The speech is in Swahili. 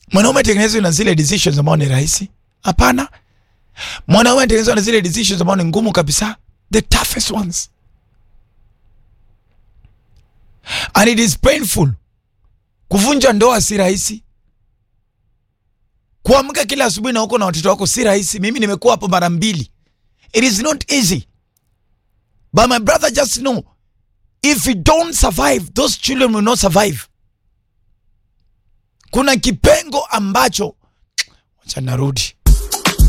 mwanaume atengenezwe na zile decisions ambao ni rahisi hapana mwanaume atengenezwa na zile decisions ambao ni ngumu kabisa the toughest ones and it is painful kuvunja ndoa si rahisi kuamka kila asubuhi na uko na watoto wako si rahisi mimi nimekuwa hapo mara mbili it is not easy but my brother just know if you don't survive those children will not survive kuna kipengo ambacho wacha narudi